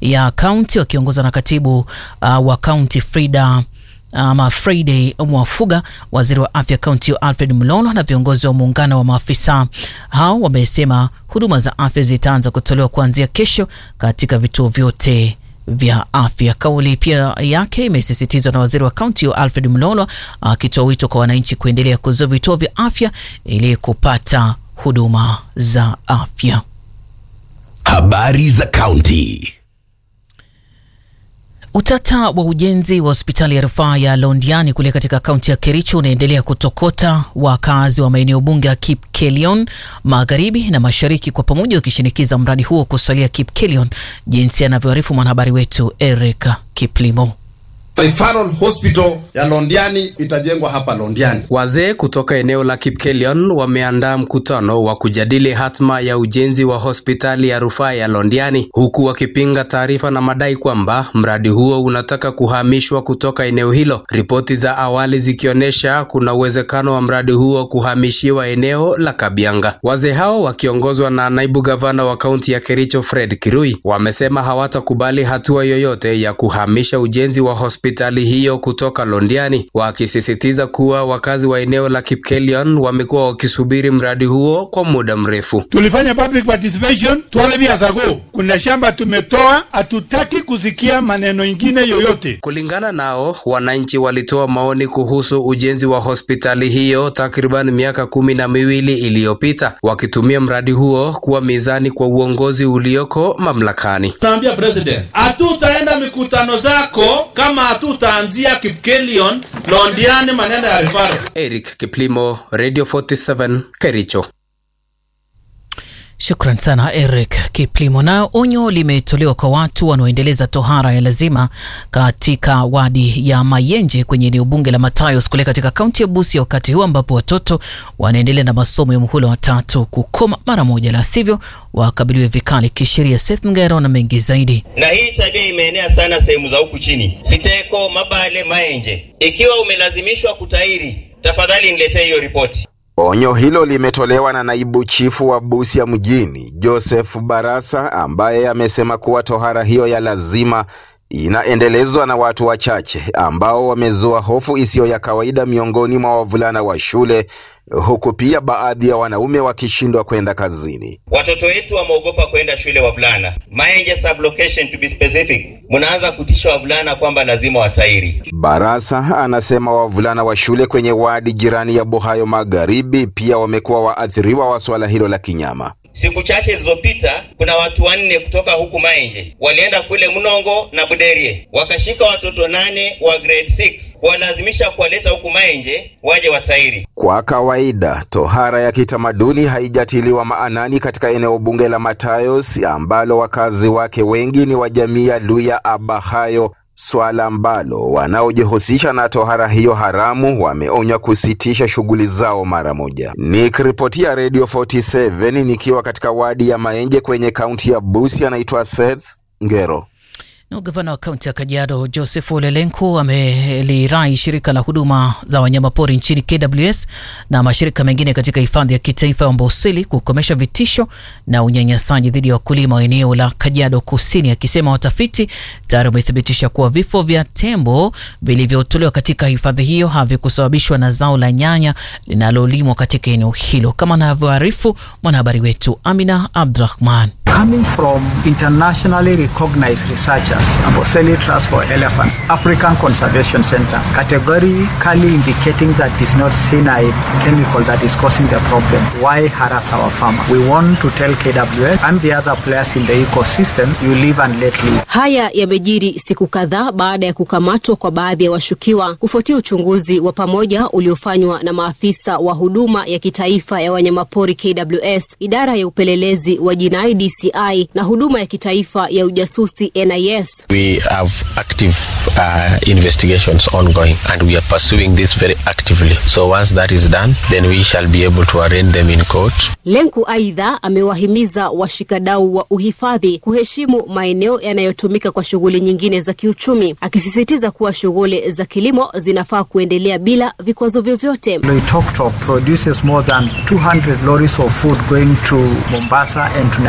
ya kaunti wakiongozwa na katibu uh, wa kaunti Frida ama Friday Mwafuga, waziri wa afya kaunti hiyo Alfred Mlolo na viongozi wa muungano wa maafisa hao wamesema huduma za afya zitaanza kutolewa kuanzia kesho katika vituo vyote vya afya. Kauli pia yake imesisitizwa na waziri wa kaunti hiyo Alfred Mlolo akitoa wito kwa wananchi kuendelea kuzua vituo vya afya ili kupata huduma za afya. Habari za kaunti. Utata wa ujenzi wa hospitali ya rufaa ya Londiani kule katika kaunti ya Kericho unaendelea kutokota, wakazi wa maeneo bunge ya Kipkelion magharibi na mashariki kwa pamoja wakishinikiza mradi huo kusalia Kipkelion, jinsi anavyoarifu mwanahabari wetu Eric Kiplimo. Referral Hospital ya Londiani itajengwa hapa Londiani. Wazee kutoka eneo la Kipkelion wameandaa mkutano wa kujadili hatma ya ujenzi wa hospitali ya rufaa ya Londiani huku wakipinga taarifa na madai kwamba mradi huo unataka kuhamishwa kutoka eneo hilo. Ripoti za awali zikionyesha kuna uwezekano wa mradi huo kuhamishiwa eneo la Kabianga. Wazee hao wakiongozwa na naibu gavana wa kaunti ya Kericho Fred Kirui wamesema hawatakubali hatua yoyote ya kuhamisha ujenzi wa hospitali hospitali hiyo kutoka Londiani, wakisisitiza kuwa wakazi wa eneo la Kipkelion wamekuwa wakisubiri mradi huo kwa muda mrefu. Tulifanya public participation 12 years ago. Kuna shamba tumetoa, hatutaki kusikia maneno ingine yoyote. Kulingana nao, wananchi walitoa maoni kuhusu ujenzi wa hospitali hiyo takriban miaka kumi na miwili iliyopita, wakitumia mradi huo kuwa mizani kwa uongozi ulioko mamlakani. Tunaambia president, hatutaenda mikutano zako kama hatutaanzia Kipkelion, Londiani, maneno ya referral. Eric Kiplimo, Radio 47, Kericho. Shukran sana Eric Kiplimo. Na onyo limetolewa kwa watu wanaoendeleza tohara ya lazima katika wadi ya Mayenje kwenye eneo bunge la Matayos kule katika kaunti ya Busia, wakati huu ambapo watoto wanaendelea na masomo ya muhula wa tatu kukoma mara moja, la sivyo wakabiliwe vikali kisheria. Seth Ngero na mengi zaidi. Na hii tabia imeenea sana sehemu za huku chini, Siteko, Mabale, Mayenje. Ikiwa umelazimishwa kutairi, tafadhali niletee hiyo ripoti. Onyo hilo limetolewa na naibu chifu wa Busia mjini Joseph Barasa ambaye amesema kuwa tohara hiyo ya lazima inaendelezwa na watu wachache ambao wamezua hofu isiyo ya kawaida miongoni mwa wavulana wa shule huku pia baadhi ya wanaume wakishindwa kwenda kazini. Watoto wetu wameogopa kwenda shule wavulana. Mayenje sublocation to be specific, mnaanza kutisha wavulana kwamba lazima watairi. Barasa anasema wavulana wa shule kwenye wadi jirani ya Bohayo Magharibi pia wamekuwa waathiriwa wa swala hilo la kinyama. Siku chache zilizopita kuna watu wanne kutoka huku Maenje walienda kule Mnongo na Buderie, wakashika watoto nane wa grade 6 kuwalazimisha kuwaleta huku Maenje waje watairi. Kwa kawaida tohara ya kitamaduni haijatiliwa maanani katika eneo bunge la Matayos ambalo wakazi wake wengi ni wa jamii ya Luya Abahayo, swala ambalo wanaojihusisha na tohara hiyo haramu wameonywa kusitisha shughuli zao mara moja. Nikiripotia Radio 47 nikiwa katika wadi ya Maenje kwenye kaunti ya Busia, anaitwa Seth Ngero. Na gavana wa kaunti ya Kajiado Joseph Ole Lenku amelirai shirika la huduma za wanyamapori nchini KWS na mashirika mengine katika hifadhi ya kitaifa ya Amboseli kukomesha vitisho na unyanyasaji dhidi ya wakulima wa eneo la Kajiado Kusini, akisema watafiti tayari wamethibitisha kuwa vifo vya tembo vilivyotolewa katika hifadhi hiyo havikusababishwa na zao la nyanya linalolimwa katika eneo hilo, kama anavyoarifu mwanahabari wetu Amina Abdurahman. Coming from internationally recognized researchers, Amboseli Trust for Elephants, African Conservation Center, categorically indicating that it's not cyanide chemical that is causing the problem. Why harass our farmer? We want to tell KWS and the other players in the ecosystem, you live and let live. Haya yamejiri siku kadhaa baada ya kukamatwa kwa baadhi ya washukiwa kufuatia uchunguzi wa pamoja uliofanywa na maafisa wa huduma ya kitaifa ya wanyamapori KWS, idara ya upelelezi wa jinai DCI na huduma ya kitaifa ya ujasusi NIS. We have active uh, investigations ongoing and we are pursuing this very actively. So once that is done, then we shall be able to arraign them in court. Lenku aidha amewahimiza washikadau wa uhifadhi kuheshimu maeneo yanayotumika kwa shughuli nyingine za kiuchumi, akisisitiza kuwa shughuli za kilimo zinafaa kuendelea bila vikwazo vyovyote. Loitoktok produces more than 200 lorries of food going to Mombasa and to Nairobi. There are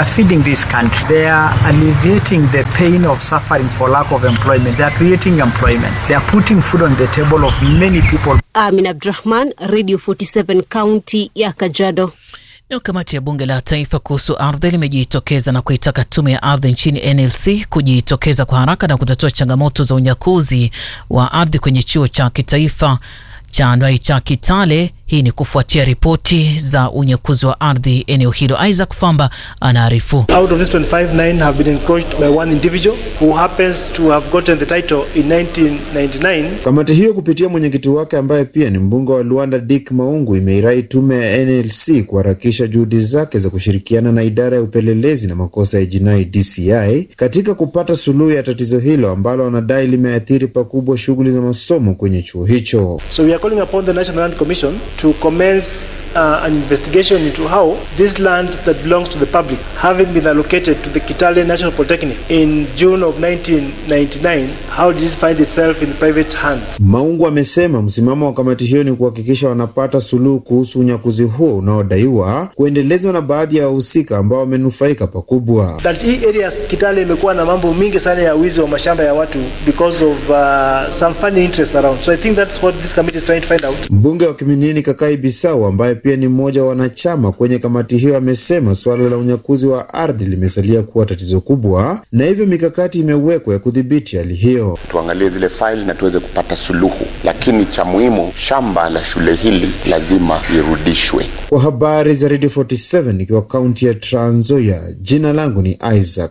are feeding this country. They are alleviating the pain of suffering for lack of employment. They are creating employment. They are putting food on the table of many people. Amin Abdurahman, Radio 47 kaunti ya Kajiado. Nayo kamati ya bunge la taifa kuhusu ardhi limejitokeza na kuitaka tume ya ardhi nchini NLC kujitokeza kwa haraka na kutatua changamoto za unyakuzi wa ardhi kwenye chuo cha kitaifa cha Ndwai cha Kitale. Hii ni kufuatia ripoti za unyakuzi wa ardhi eneo hilo. Isaac Famba anaarifu. Out of this 25, nine have been encroached by one individual who happens to have gotten the title in 1999. Kamati hiyo kupitia mwenyekiti wake ambaye pia ni mbunge wa Luanda Dick Maungu imeirai tume ya NLC kuharakisha juhudi zake za kushirikiana na idara ya upelelezi na makosa ya jinai DCI katika kupata suluhu ya tatizo hilo ambalo wanadai limeathiri pakubwa shughuli za masomo kwenye chuo hicho. So we are calling upon the National Land Commission to commence uh, an investigation into how this land that belongs to the public, having been allocated to the Kitale National Polytechnic in June of 1999, how did it find itself in private hands? Maungu amesema msimamo wa kamati hiyo ni kuhakikisha wanapata suluhu kuhusu unyakuzi huo unaodaiwa kuendelezwa na baadhi ya wahusika ambao wamenufaika pakubwa. That hii areas Kitale imekuwa na mambo mingi sana ya wizi wa mashamba ya watu because of uh, some funny interests around. So I think that's what this committee is trying to find out. Mbunge wa Kiminini Kakai Bisau ambaye pia ni mmoja wa wanachama kwenye kamati hiyo amesema suala la unyakuzi wa ardhi limesalia kuwa tatizo kubwa na hivyo mikakati imewekwa ya kudhibiti hali hiyo. Tuangalie zile faili na tuweze kupata suluhu, lakini cha muhimu, shamba la shule hili lazima lirudishwe. Kwa habari za Radio 47 nikiwa kaunti ya Trans Nzoia, jina langu ni Isaac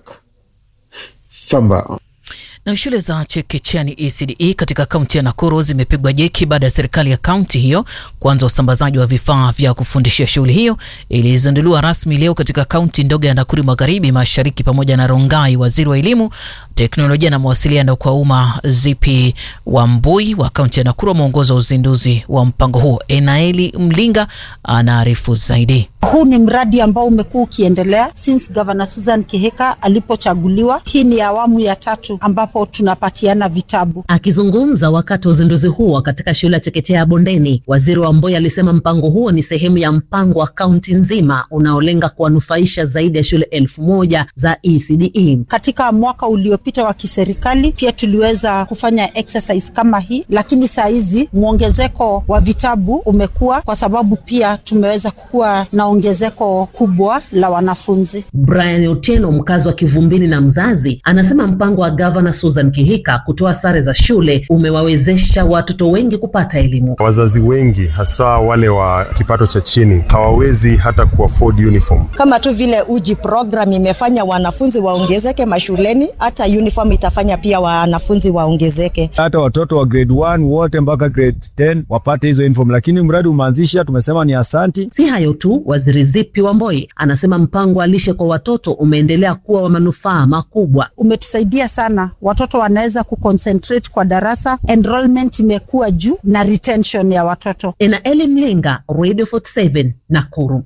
Famba. Na shule za chekechea ni ECDE katika kaunti ya Nakuru zimepigwa jeki baada ya serikali ya kaunti hiyo kuanza usambazaji wa vifaa vya kufundishia. Shughuli hiyo ilizinduliwa rasmi leo katika kaunti ndogo ya Nakuru Magharibi, Mashariki pamoja na Rongai. Waziri wa elimu, teknolojia na mawasiliano kwa umma Zipi Wambui wa kaunti ya Nakuru ameongoza uzinduzi wa mpango huo. Enaeli Mlinga anaarifu zaidi. Huu ni mradi ambao umekuwa ukiendelea since Governor Susan Kihika alipochaguliwa. Hii ni awamu ya tatu ambapo tunapatiana vitabu. Akizungumza wakati wa uzinduzi huo katika shule ya chekechea ya Bondeni, waziri wa Mboi alisema mpango huo ni sehemu ya mpango wa kaunti nzima unaolenga kuwanufaisha zaidi ya shule elfu moja za ECDE. Katika mwaka uliopita wa kiserikali pia tuliweza kufanya exercise kama hii, lakini saa hizi mwongezeko wa vitabu umekuwa kwa sababu pia tumeweza kukuwa na ongezeko kubwa la wanafunzi. Brian Otieno, mkazi wa Kivumbini na mzazi, anasema mpango wa gavana Susan Kihika kutoa sare za shule umewawezesha watoto wengi kupata elimu. Wazazi wengi hasa wale wa kipato cha chini hawawezi hata kuafford uniform. Kama tu vile uji program imefanya wanafunzi waongezeke mashuleni, hata uniform itafanya pia wanafunzi waongezeke. Hata watoto wa grade 1 wote mpaka grade 10 wapate hizo uniform, lakini mradi umeanzisha, tumesema ni asanti. Si hayo tu, waziri Zipi Wamboi anasema mpango wa lishe kwa watoto umeendelea kuwa wa manufaa makubwa. Umetusaidia sana, watoto wanaweza kuconcentrate kwa darasa, enrollment imekuwa juu na retention ya watoto. Enaeli Mlinga, Radio 47 Nakuru.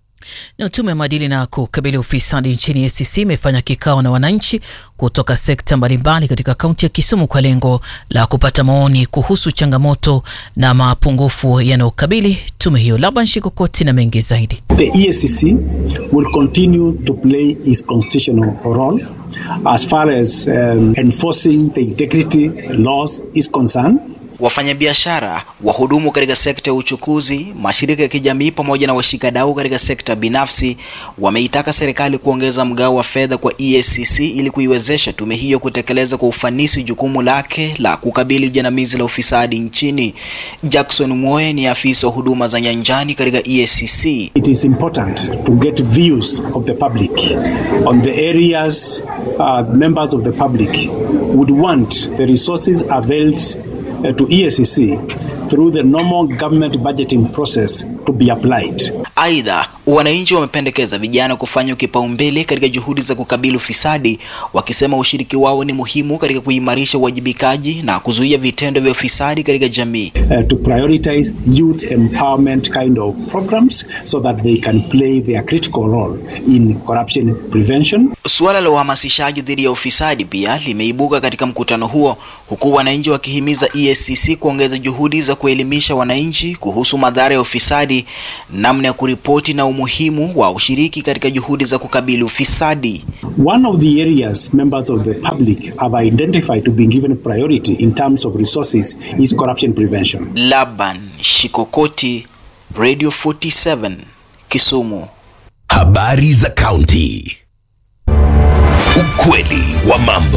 Na tume ya maadili na kukabili ufisadi nchini ACC imefanya kikao na wananchi kutoka sekta mbalimbali katika kaunti ya Kisumu kwa lengo la kupata maoni kuhusu changamoto na mapungufu yanayokabili tume hiyo. Laban Shikokoti na mengi zaidi. The EACC will continue to play its constitutional role as far as um, enforcing the integrity laws is concerned. Wafanyabiashara, wahudumu katika sekta ya uchukuzi, mashirika ya kijamii pamoja na washikadau katika sekta binafsi wameitaka serikali kuongeza mgao wa fedha kwa EACC ili kuiwezesha tume hiyo kutekeleza kwa ufanisi jukumu lake la kukabili jinamizi la ufisadi nchini. Jackson Mwoe ni afisa wa huduma za nyanjani katika EACC. It is important to get views of the public on the areas uh, members of the public would want the resources availed uh, to EACC through the normal government budgeting process to be applied. Aidha, wananchi wamependekeza vijana kufanywa kipaumbele katika juhudi za kukabili ufisadi, wakisema ushiriki wao ni muhimu katika kuimarisha uwajibikaji na kuzuia vitendo vya ufisadi katika jamii. Uh, to prioritize youth empowerment kind of programs so that they can play their critical role in corruption prevention. Suala la uhamasishaji dhidi ya ufisadi pia limeibuka katika mkutano huo, huku wananchi wakihimiza EACC kuongeza juhudi za kuelimisha wananchi kuhusu madhara ya ufisadi, namna ya kuripoti na umuhimu wa ushiriki katika juhudi za kukabili ufisadi. One of the areas members of the public have identified to be given priority in terms of resources is corruption prevention. Laban Shikokoti, Radio 47, Kisumu. Habari za kaunti. Ukweli wa mambo.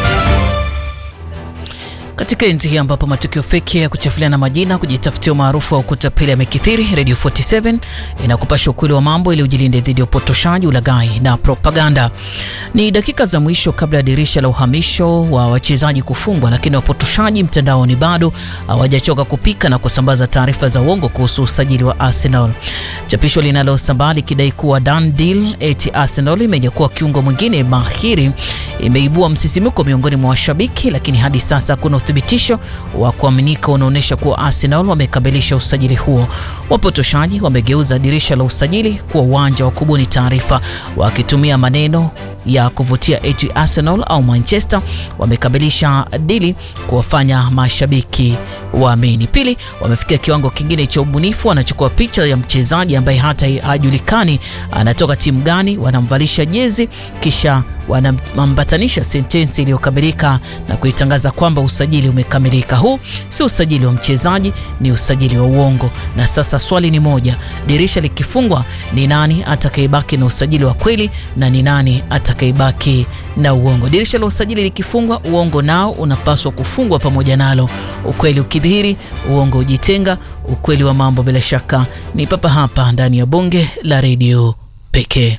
Katika enzi hii ambapo matukio feki ya kuchafuliana majina, kujitafutia umaarufu wa kutapeli yamekithiri, Radio 47 inakupasha ukweli wa mambo ili ujilinde dhidi ya upotoshaji, ulaghai na propaganda. Ni dakika za mwisho kabla ya dirisha la uhamisho wa wachezaji kufungwa, lakini wapotoshaji mtandaoni bado hawajachoka kupika na kusambaza taarifa za uongo kuhusu usajili wa Arsenal. Chapisho linalosambaa likidai kuwa done deal eti Arsenal imenyakua kiungo mwingine mahiri imeibua msisimiko miongoni mwa washabiki, lakini hadi sasa kuna uthibitisho wa kuaminika unaonyesha kuwa Arsenal wamekamilisha usajili huo. Wapotoshaji wamegeuza dirisha la usajili kuwa uwanja wa kubuni taarifa, wakitumia maneno ya kuvutia eti Arsenal au Manchester wamekamilisha dili kuwafanya mashabiki waamini. Pili, wamefikia kiwango kingine cha ubunifu, wanachukua picha ya mchezaji ambaye hata hajulikani anatoka timu gani, wanamvalisha jezi kisha wanambatanisha sentensi iliyokamilika na kuitangaza kwamba usajili umekamilika. Huu si usajili wa mchezaji, ni usajili wa uongo. Na sasa swali ni moja, dirisha likifungwa, ni nani atakayebaki na usajili wa kweli na ni nani atakayebaki na uongo? Dirisha la usajili likifungwa, uongo nao unapaswa kufungwa pamoja nalo. Ukweli ukidhihiri, uongo ujitenga. Ukweli wa mambo bila shaka ni papa hapa ndani ya bonge la redio pekee.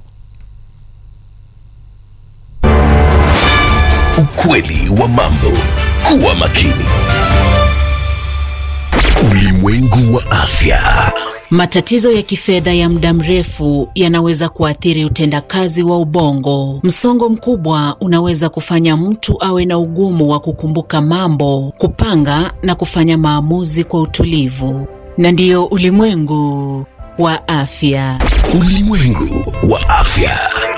Ukweli wa mambo. Kuwa makini. Ulimwengu wa afya. Matatizo ya kifedha ya muda mrefu yanaweza kuathiri utendakazi wa ubongo. Msongo mkubwa unaweza kufanya mtu awe na ugumu wa kukumbuka mambo, kupanga na kufanya maamuzi kwa utulivu. Na ndiyo ulimwengu wa afya. Ulimwengu wa afya.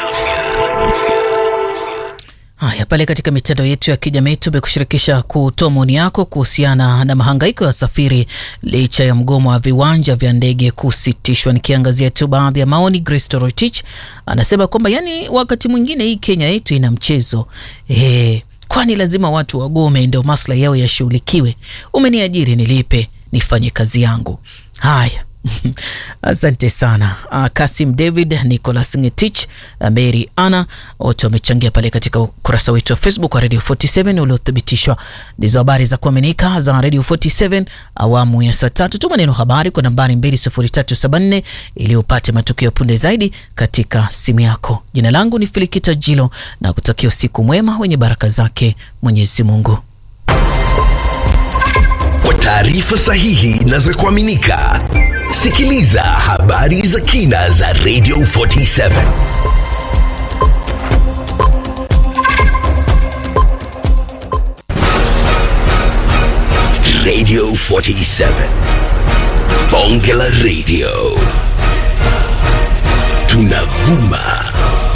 Haya, pale katika mitandao yetu ya kijamii tumekushirikisha kutoa maoni yako kuhusiana na mahangaiko ya wasafiri licha ya mgomo wa viwanja vya ndege kusitishwa. Nikiangazia tu baadhi ya maoni, Grace Torotich anasema kwamba yani, wakati mwingine hii Kenya yetu ina mchezo e, kwani lazima watu wagome ndio maslahi yao yashughulikiwe? Umeniajiri nilipe, nifanye kazi yangu. Haya. Asante sana uh, Kasim David, Nicholas Ngetich, uh, Mary Anna wote wamechangia pale katika ukurasa wetu wa Facebook wa Radio 47 uliothibitishwa. Ndizo habari za kuaminika za Radio 47 awamu ya saa tatu. Tuma neno habari kwa nambari 20374 ili upate matukio punde zaidi katika simu yako. Jina langu ni Filikita Jilo na kutakia usiku mwema wenye baraka zake Mwenyezi Mungu. Kwa taarifa sahihi na za kuaminika Sikiliza habari za kina za Radio 47. Radio 47. Bonge la Radio. Tunavuma